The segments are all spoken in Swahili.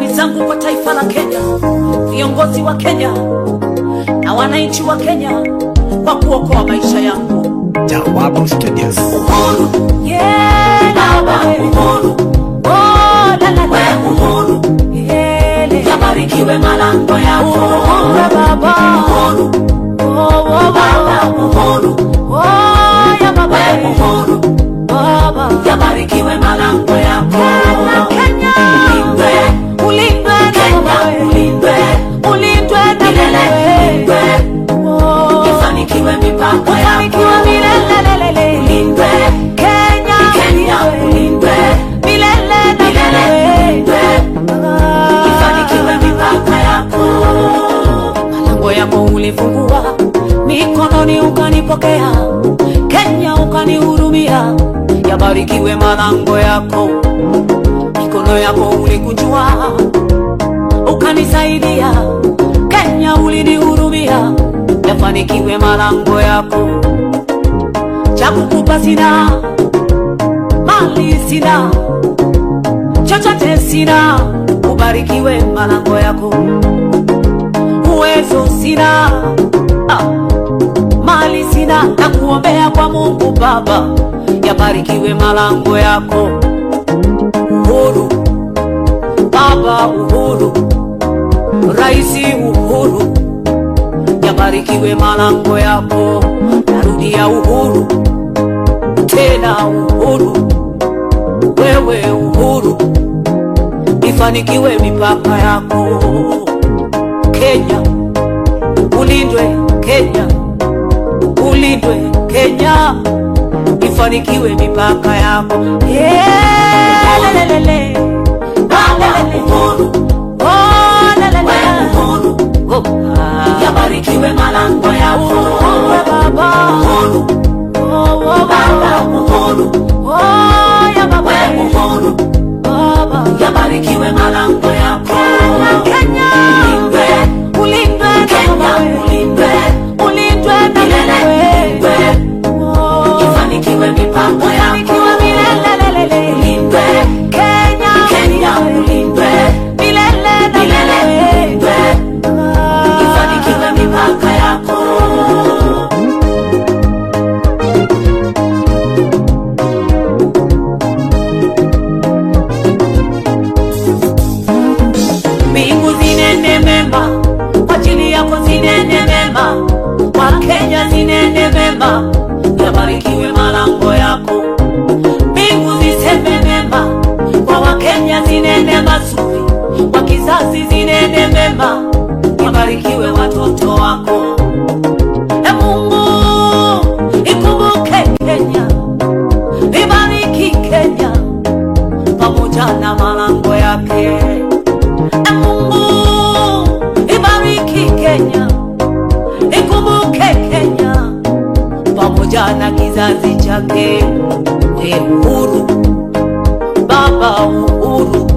shukrani zangu kwa taifa la Kenya, viongozi wa Kenya na wananchi wa Kenya kwa kuokoa maisha yangu. Jawabu Studios. Uhuru, yeah, baba, uhuru, oh, la, la, la. uhuru, yeah, yabarikiwe malango yako. Uhuru, baba, uhuru, oh, oh, baba, uhuru, oh, ya baba, uhuru, baba, yabarikiwe malango yako. Kenya, ulindwe, ulindwe, Kenya, ulindwe, ulindwe na milele, oh, ifanikiwe mipaka yako, milele, ulindwe, Kenya, Kenya, ulindwe, milele na milele, ifanikiwe mipaka yako. Malango yako ulifungua, mikononi ukanipokea, Kenya ukanihurumia, yabarikiwe malango yako, mikono yako ulikunjua, ukanisaidia, Kenya ulinihurumia, yafanikiwe malango yako, cha kukupa sina, mali sina, chochote sina, ubarikiwe malango yako, uwezo sina, ah, mali sina, na kuombea kwa Mungu Baba, yabarikiwe malango yako, uhuru Baba, uhuru Raisi, uhuru yabarikiwe malango yako, narudia uhuru tena, uhuru wewe, uhuru ifanikiwe mipaka yako. Kenya ulindwe, Kenya ulindwe, Kenya ifanikiwe mipaka yako. Yeah, lelelele. Baba uhuru, oh, lelele. uhuru Oh, ah. yabarikiwe malango yako Uhuru, baba uhuru oh, oh, baba uhuru oh, ya baba uhuru baba yabarikiwe malango yako Kenya ulindwe ulindwe Kenya ulindwe ulindwe na milele oh, ifanikiwe mipango yako milele ulindwe Kenya Kenya ulindwe milele na milele ifanikiwe mipaka yako. Mbingu zinene mema kwa ajili yako, zinene mema kwa Kenya, zinene mema, yabarikiwe malango yako. Mbingu ziseme mema kwa Wakenya, zinene mazuri kwa kizazi, zinene mema, yabarikiwe watoto wako. E Mungu, ikumbuke Kenya, ibariki Kenya pamoja na malango yake. E Mungu, ibariki Kenya, ikumbuke Kenya pamoja na kizazi chake. We uhuru, Baba uhuru,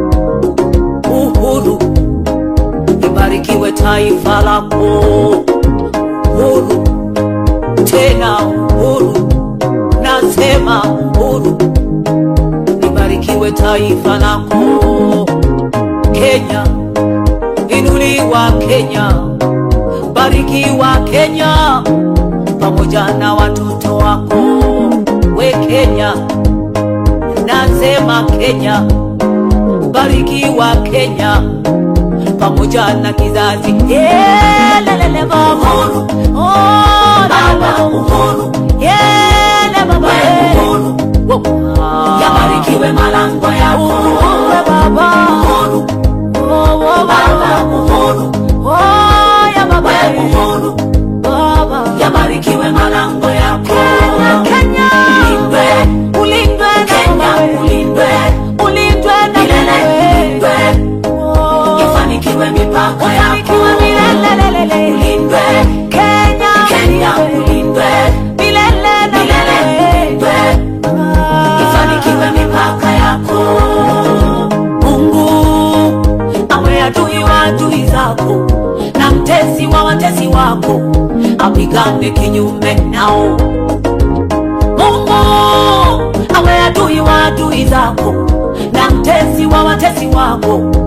uhuru, ibarikiwe taifa lako. Uhuru, tena uhuru, nasema uhuru, libarikiwe taifa lako. Kenya, inuliwa Kenya, barikiwa Kenya pamoja na watoto wako. We Kenya, nasema Kenya, barikiwa Kenya pamoja na kizazi. Yeah, lelele baba uhuru, oh, baba uhuru, yeah, le baba uhuru, yabarikiwe malango yako uhuru, baba uhuru, oh, oh, baba uhuru, oh, ya baba uhuru, baba yabarikiwe malango yako Kenya, ulindwe, ulindwe Kenya, ulindwe, ulindwe na milele, ifanikiwe mipaka yako milele, ulindwe Kenya, Kenya, ulindwe milele na milele, ifanikiwe mipaka yako. Mungu awe adui wa adui zako na mtesi wa watesi wako, apigane kinyume nao. Mungu awe adui wa adui zako na mtesi wa watesi wako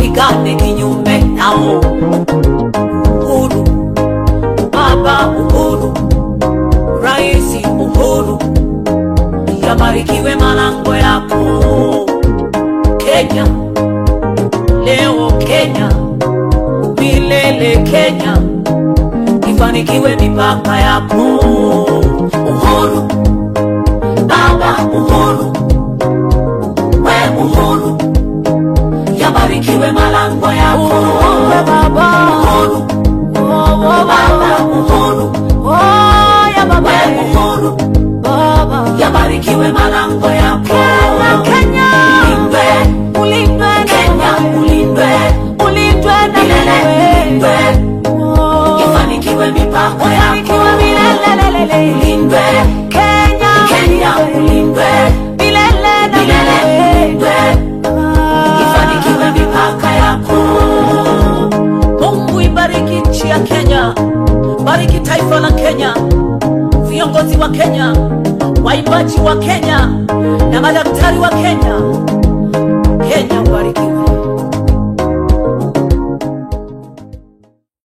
wapigane kinyume nao. Uhuru, Baba Uhuru, Rais Uhuru, yabarikiwe malango yako Kenya, leo Kenya, milele Kenya, ifanikiwe mipaka yako Uhuru, Baba Uhuru, we Uhuru, yabarikiwe malango yako Uhuru, Baba. Uhuru, Oh, Baba Uhuru, Oh, ya baba. we Uhuru, Baba. yabarikiwe malango yako Kenya, Kenya. Ulindwe, Ulindwe na Kenya wewe. ulindwe, Ulindwe na milele wewe. ulindwe, Oh. ifanikiwe mipaka Ufanikiwe yako milele. ulindwe, Kenya, Kenya ulindwe, milele na milele wewe. ulindwe, ifanikiwe mipaka yako. Mungu ibariki nchi ya Kenya, bariki taifa la Kenya, viongozi wa Kenya, waimbaji wa Kenya na madaktari wa Kenya